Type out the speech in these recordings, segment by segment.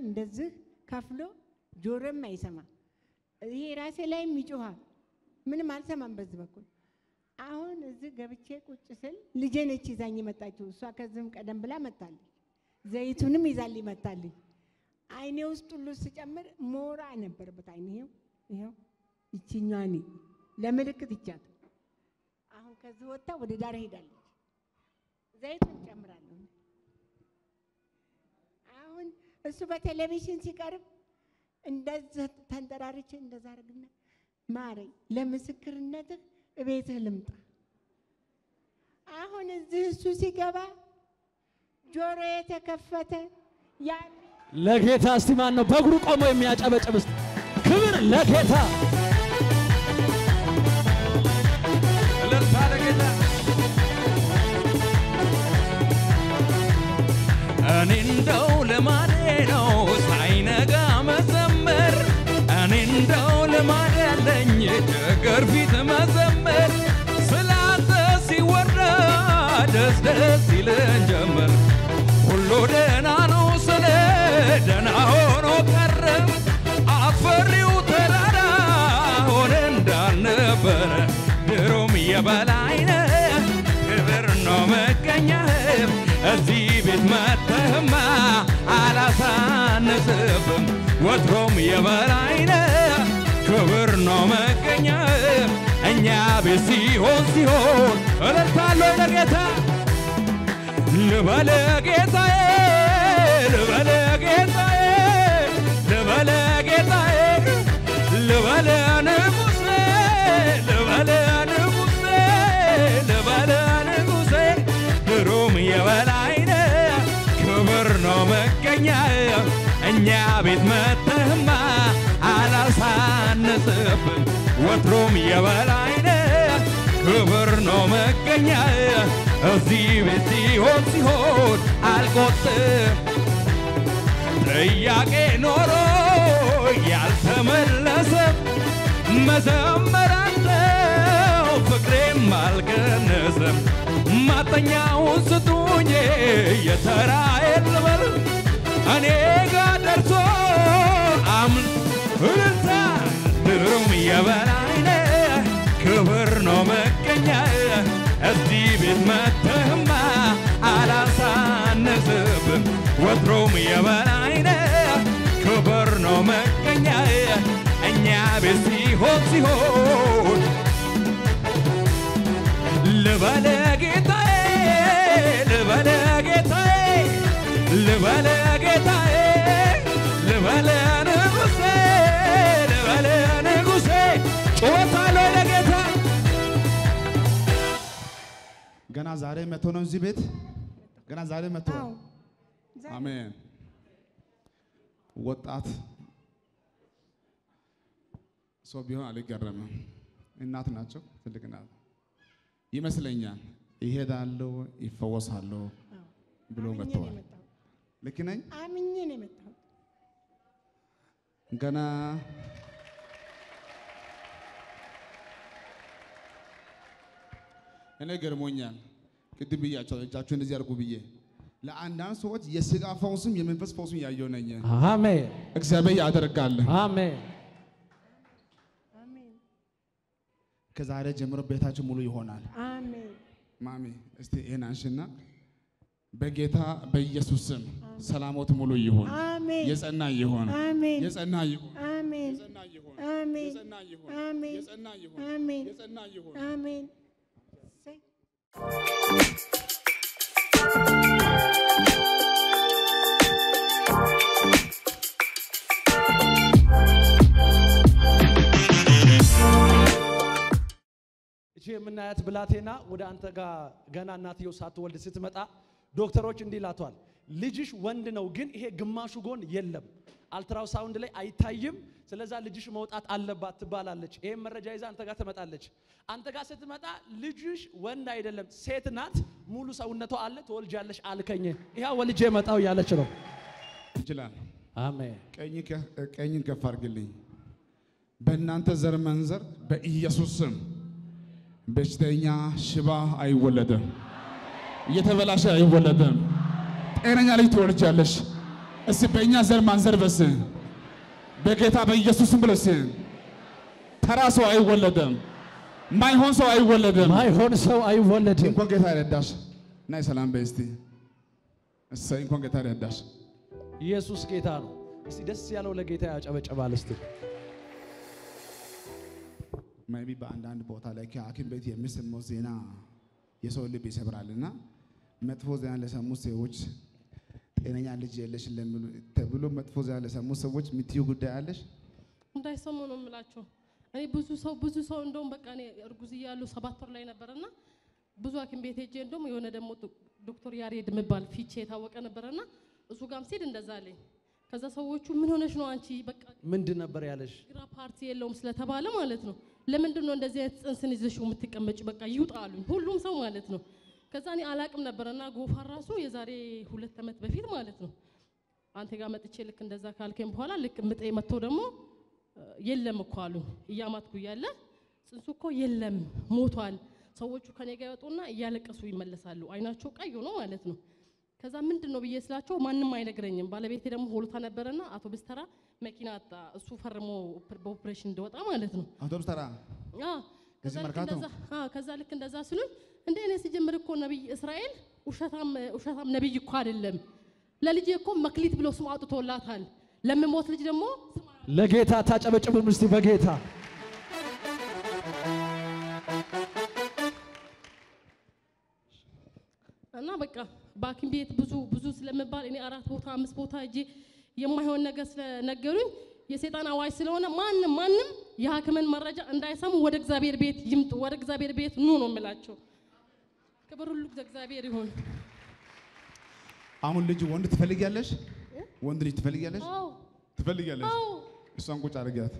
እንደዚህ ከፍሎ ጆሮም አይሰማም። ይሄ ራሴ ላይም ይጮኻል። ምንም አልሰማም በዚህ በኩል። አሁን እዚህ ገብቼ ቁጭ ስል ልጄ ነች ይዛኝ መጣችው። እሷ ከዚህም ቀደም ብላ መታለች። ዘይቱንም ይዛልኝ መታለች። አይኔ ውስጥ ሁሉ ስጨምር ሞራ ነበረበት አይኔ ይኸው ይኸው ይችኛዋኒ ለምልክት ይቻት አሁን ከዚህ ወጥታ ወደ ዳር ሄዳለች። ዘይቱን ጨምራለሁ። አሁን እሱ በቴሌቪዥን ሲቀርብ እንደዚህ ተንጠራርቼ እንደዛ አድርግና ማረኝ፣ ለምስክርነትህ እቤትህ ልምጣ። አሁን እዚህ እሱ ሲገባ ጆሮ የተከፈተ ያን ለጌታ እስቲ ማን ነው በእግሩ ቆሞ የሚያጨበጭብ? እስቲ ክብር ለጌታ። እልልታ ለጌታ። እኔ እንደው ልማዴ ነው ሳይነጋ መዘመር፣ እኔ እንደው ልማድ ያለኝ ችግር ፊት መዘመር፣ ስላንተ ሲወራ ደስ ደስ ይለን ጀመር። ሁሉ ደህና ነው ስለ ደህና ሆኖ ቀረ፣ አፈሪው ተራራ ሆነ እንዳልነበረ ድሮም የበላይነህ ክብር ነው መገኛህም እዚህ ቤት መጥተህማ አላሳንስብም ወትሮም የበላይነህ ክብር ነው መገኛህም እኛ ቤት ሲሆን ሲሆን እልልታለሁ ለጌታ ልበለ ጌታዬ ልበለ ጌታዬ ልበለ ጌታዬ ልበለ ንጉሴ ልበለ ንጉሴ ልበለ ንጉሴ ድሮም የበላይነ ክብር ነው መገኛ እኛ ቤት መጥተህማ አላሳንስብን ወትሮም የበላይነ ክብር ነው መገኛ እዚህ ቤት ሲሆን ሲሆን አልቆጥም ጥያቄ ኖሮ ያልተመለሰ መዘመራለው ፍቅሬም አልቀነሰም። ማጠኛውን ስጡኝ የተራዬን ልበል እኔ ጋር ደርሶ አምን እልልታ ድሮም የበላይነ ክብር ነው መገኛ እዚህ ቤት መጥተህማ አላሳንስብም ወትሮም የበላይነ ክብር ነው መገኛ እኛ ቤት ሲሆን ሲሆን ልበለ ጌታዬ ልበለ ጌታዬ ልበለ ጌታዬ ልበለ ንጉሴ ልበለ ንጉሴ ጮታለሁ ለጌታ ገና ዛሬ መጥቶ ነው እዚህ ቤት ገና ዛሬ መጥቶ አዎ ዛሬ አሜን። ወጣት ሰው ቢሆን አልገረምም። እናት ናቸው፣ ትልቅ እናት ይመስለኛል። ይሄዳለሁ ይፈወሳለሁ ብሎ አምኜ ነው መጥተዋል። የመጣሁት። ልክ ነኝ? አምኜ ነው የመጣሁት። ገና እኔ ገርሞኛል። ቅድም ብያቸው እጃችሁ እንደዚህ አድርጉ ብዬ ለአንዳንድ ሰዎች የስጋ ፈውስም የመንፈስ ፈውስም ያየው ነኝ። አሜን እግዚአብሔር ያደርጋል። አሜን። አሜን ከዛሬ ጀምሮ ቤታችሁ ሙሉ ይሆናል። አሜን ማሚ እስቲ ይሄን አንሽና በጌታ በኢየሱስ ስም ሰላሞት ሙሉ ይሁን፣ አሜን የጸና ይሁን፣ አሜን የጸና ይሁን፣ አሜን የጸና ይሁን፣ አሜን የጸና ይሁን፣ አሜን የጸና ይሁን፣ አሜን የጸና ይሁን። አሜን እሰይ። እቺ የምናያት ብላቴና ወደ አንተ ጋር ገና እናትየው ሳትወልድ ስትመጣ ዶክተሮች እንዲህ ይላቷል፣ ልጅሽ ወንድ ነው፣ ግን ይሄ ግማሹ ጎን የለም፣ አልትራው ሳውንድ ላይ አይታይም። ስለዛ ልጅሽ መውጣት አለባት ትባላለች። ይሄን መረጃ ይዛ አንተ ጋር ትመጣለች። አንተ ጋር ስትመጣ ልጅሽ ወንድ አይደለም ሴት ናት፣ ሙሉ ሰውነቷ አለ፣ ትወልጃለሽ አልከኝ። ይሄ ወልጄ መጣው እያለች ነው። ይችላል። አሜን ቀኝ ከ- ቀኝን ከፍ አድርግልኝ። በእናንተ ዘር መንዘር በኢየሱስ ስም በሽተኛ ሽባ አይወለድም፣ እየተበላሸ አይወለድም። ጤነኛ ልጅ ትወልጃለሽ። እስቲ በእኛ ዘር ማንዘር በስ በጌታ በኢየሱስም ብለስ ተራ ሰው አይወለድም። ማይሆን ሰው አይወለድም። ማይሆን ሰው አይወለድም። እንኳን ጌታ ረዳሽ እና ሰላም በይ እስቲ እሰይ እንኳን ጌታ ረዳሽ። ኢየሱስ ጌታ ነው። እስቲ ደስ ያለው ለጌታ ያጨበጨባል። እስቲ maybe በአንዳንድ ቦታ ላይ ከሐኪም ቤት የሚሰማው ዜና የሰው ልብ ይሰብራልና መጥፎ ዜና ለሰሙ ሰዎች ጤነኛ ልጅ የለሽ ለሚሉ ተብሎ መጥፎ ዜና ለሰሙ ሰዎች የምትዩ ጉዳይ አለሽ? እንዳይሰሙ ነው የምላቸው። እኔ ብዙ ሰው ብዙ ሰው እንደውም በቃ እኔ እርጉዝ እያለሁ ሰባት ወር ላይ ነበርና ብዙ ሐኪም ቤት ሄጄ እንደውም የሆነ ደግሞ ዶ- ዶክተር ያሬድ የሚባል ፊቼ የታወቀ ነበረና እሱ ጋርም ሲሄድ እንደዛ አለኝ። ከዛ ሰዎቹ ምን ሆነሽ ነው አንቺ በቃ ምንድን ነበር ያለሽ? ግራ ፓርቲ የለውም ስለተባለ ማለት ነው። ለምንድን ነው እንደዚህ አይነት ጽንስን ይዘሽው የምትቀመጭ? በቃ ይውጣ አሉኝ፣ ሁሉም ሰው ማለት ነው። ከዛ እኔ አላቅም ነበረና ጎፋ ራሱ የዛሬ ሁለት ዓመት በፊት ማለት ነው አንተ ጋር መጥቼ ልክ እንደዛ ካልከኝ በኋላ ልክ ምጤ መጥቶ ደግሞ እ፣ የለም እኮ አሉኝ። እያማትኩ እያለ ጽንሱ እኮ የለም ሞቷል። ሰዎቹ ከኔ ጋር ይወጡና እያለቀሱ ይመለሳሉ። አይናቸው ቀይ ሆኖ ማለት ነው። ከዛ ምንድን ነው ብዬ ስላቸው ማንም አይነግረኝም። ባለቤቴ ደግሞ ሆልታ ነበረና አቶ ብስተራ መኪና አጣ። እሱ ፈርሞ ኦፕ- በኦፕሬሽን እንደወጣ ማለት ነው። አውቶቡስ ተራ አዎ፣ ከዛ እዚህ ልክ መርካቶ? እንደዛ አዎ፣ ከዛ ልክ እንደዛ ስሉኝ እንደ እኔ ሲጀምር እኮ ነብይ እስራኤል ውሸታም ውሸታም ነብይ እኮ አይደለም። ለልጄ እኮ መክሊት ብሎ ስም አውጥቶላታል። ለምሞት ልጅ ደግሞ ስም ለጌታ ታጨበጭቡም እስቲ በጌታ እና በቃ በሐኪም ቤት ብዙ ብዙ ስለምባል እኔ አራት ቦታ አምስት ቦታ እጄ የማይሆን ነገር ስለነገሩኝ የሰይጣን አዋጅ ስለሆነ ማንም ማንም የሐኪምን መረጃ እንዳይሰሙ ወደ እግዚአብሔር ቤት ይምጡ፣ ወደ እግዚአብሔር ቤት ኑ ነው የምላቸው። ክብር ሁሉ እግዚአብሔር ይሁን። አሁን ልጅ ወንድ ትፈልጊያለሽ? ወንድ ልጅ ትፈልጊያለሽ? አዎ ትፈልጊያለሽ? አዎ እሷን ቁጭ አድርጊያት።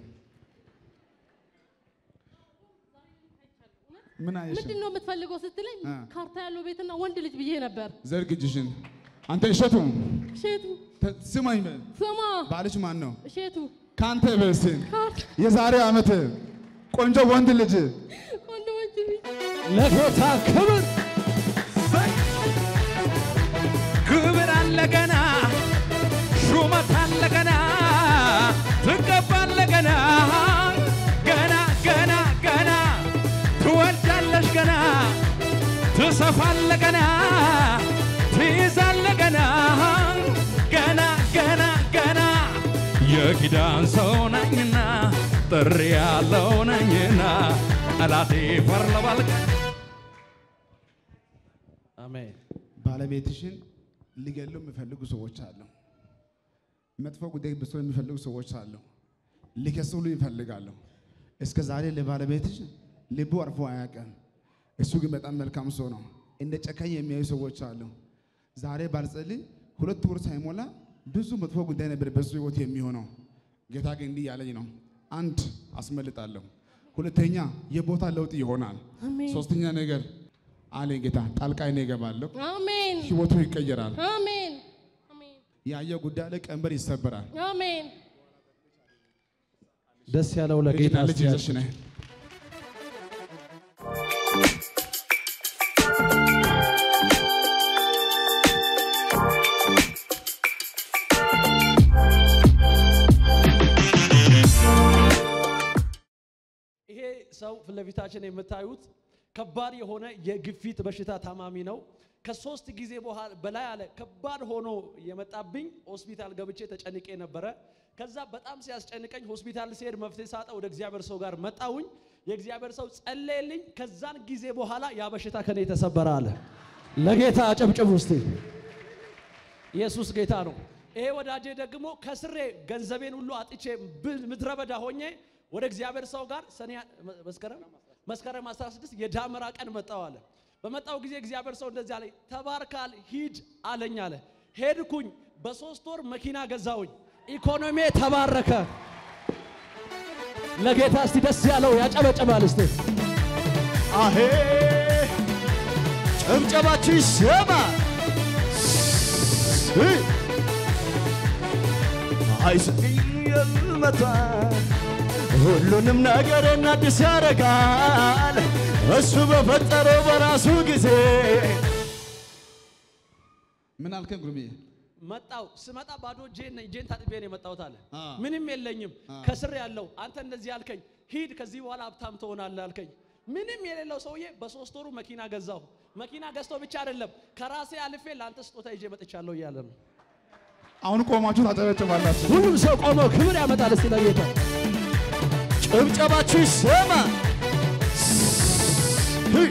ምን አየሽ? ምንድን ነው የምትፈልገው ስትለኝ አ። ካርታ ያለው ቤትና ወንድ ልጅ ብዬ ነበር። ዘርግ እጅሽን። አንተ እሸቱ እሼቱ ተ- ስማኝ፣ በል። ስማ፣ ባልሽ ማን ነው? እሼቱ ከአንተ በስን ካርታ የዛሬ ዓመት ቆንጆ ወንድ ልጅ ወንድ ወንድ ልጅ ለጌታ ክብር ክብር አለ ገና፣ ሹመት አለ ገና፣ ትቀባለ ገና፣ ገና ገና ገና፣ ትወልዳለሽ ገና፣ ትሰፋለ ገና፣ ትይዛለ ገና፣ ገና ገና ገና፣ የኪዳን ሰው ነኝና ጥሪ ያለው ነኝና ጠላቴ ፈርለባል አሜን። ባለቤትሽን ሊገሉ የሚፈልጉ ሰዎች አሉ። መጥፎ ጉዳይ ብሶ የሚፈልጉ ሰዎች አሉ። ሊከስሉ ይፈልጋሉ። እስከ ዛሬ ለባለቤትሽ ልቡ አርፎ አያውቅም። እሱ ግን በጣም መልካም ሰው ነው። እንደ ጨካኝ የሚያዩ ሰዎች አሉ። ዛሬ ባልጸልይ ሁለት ወር ሳይሞላ ብዙ መጥፎ ጉዳይ ነበር በሱ ህይወት የሚሆነው። ጌታ ግን እንዲህ ያለኝ ነው፣ አንድ አስመልጣለሁ፣ ሁለተኛ የቦታ ለውጥ ይሆናል፣ አሜን ሶስተኛ ነገር አለኝ ጌታ ጣልቃ እኔ እገባለሁ፣ አሜን ህይወቱ ይቀየራል። አሜን አሜን ያየው ጉዳይ ላይ ቀንበር ይሰበራል። አሜን ደስ ያለው ለጌታ ልጅና ልጅ እስቲ ይዘሽ ነይ። ይሄ ሰው ፊት ለፊታችን የምታዩት ከባድ የሆነ የግፊት በሽታ ታማሚ ነው። ከሶስት ጊዜ በኋላ በላይ አለ ከባድ ሆኖ የመጣብኝ ሆስፒታል ገብቼ ተጨንቄ ነበረ። ከዛ በጣም ሲያስጨንቀኝ ሆስፒታል ሲሄድ መፍትሄ ሳጣ ወደ እግዚአብሔር ሰው ጋር መጣውኝ። የእግዚአብሔር ሰው ጸለየልኝ። ከዛን ጊዜ በኋላ ያ በሽታ ከኔ ተሰበረ አለ። ለጌታ አጨብጭቡ እስቲ። ኢየሱስ ጌታ ነው። ይሄ ወዳጄ ደግሞ ከስሬ ገንዘቤን ሁሉ አጥቼ ብ- ምድረ በዳ ሆኜ ወደ እግዚአብሔር ሰው ጋር ሰኔ መስከረም መስከረም 16 የዳመራ ቀን መጣው አለ። በመጣው ጊዜ እግዚአብሔር ሰው እንደዚህ አለኝ፣ ተባርካል፣ ሂድ አለኝ አለ። ሄድኩኝ። በሶስት ወር መኪና ገዛውኝ። ኢኮኖሚ ተባረከ። ለጌታ እስቲ ደስ ያለው ያጨበጨባል እስቲ። አሄ ጭብጨባችሁ ይሰማ። አይስቅኝ የልመታል ሁሉንም ነገርን አዲስ ያደርጋል እሱ በፈጠረው በራሱ ጊዜ ምን አልከኝ ጉርሜ? መጣው ስመጣ ባዶ እጄን እጄን ታጥቤ ነው የመጣሁት አለ። አ። ምንም የለኝም ከስር ያለው አንተ እንደዚህ አልከኝ፣ ሂድ ከዚህ በኋላ ሀብታም ትሆናለህ አልከኝ። ምንም የሌለው ሰውዬ በሶስት ወሩ መኪና ገዛሁ። መኪና ገዝቶ ብቻ አይደለም ከራሴ አልፌ ለአንተ ስጦታ ይዤ መጥቻለሁ እያለ ነው። አሁን ቆማችሁ ታጨበጭባላችሁ። ሁሉም ሰው ቆሞ ክብር ያመጣል። እስቲ ለጌታ ጭብጨባችሁ ይሰማ። ህ!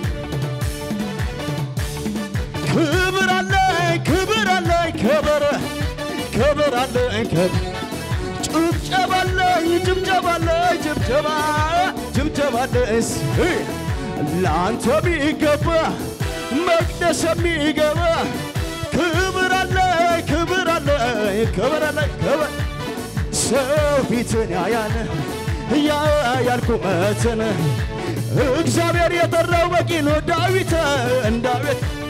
ክብር አለኝ ክብር አለኝ ክብር ክብር አለኝ ክብር ጭብጨባ አለኝ ጭብጨባ አለኝ ጭብጨባ ጭብጨባ አለኝ ህ! ለአንተ የሚገባ መቅደስ የሚገባ ክብር አለኝ ክብር አለኝ ክብር አለኝ ክብር ሰው ፊትን ያያል ያያል ቁመትን እግዚአብሔር የጠራው በቂ ነው ዳዊትን ዳዊት